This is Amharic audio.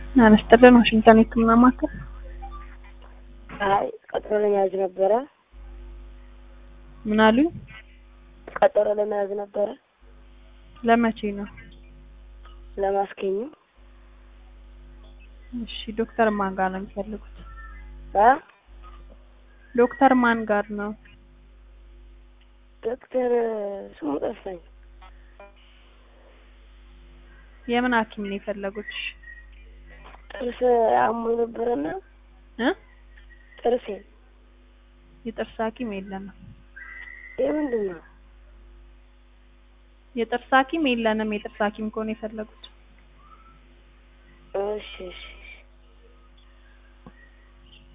አነስተለን ዋሽንግተን የህክምና ማዕከል አይ ቀጠሮ ለመያዝ ነበረ። ምን አሉኝ? ቀጠሮ ለመያዝ ነበረ ለመቼ ነው? ለማስገኙ እሺ ዶክተር ማን ጋር ነው የሚፈልጉት? አ ዶክተር ማን ጋር ነው? ዶክተር ስሙ ጠፋኝ። የምን ሐኪም ነው የፈለጉት? ጥርስ አሞ ነበረና እ ጥርሴ የጥርስ ሐኪም የለንም። የምንድን ነው? የጥርስ ሐኪም የለንም። የጥርስ ሐኪም ከሆነ የፈለጉት እሺ እሺ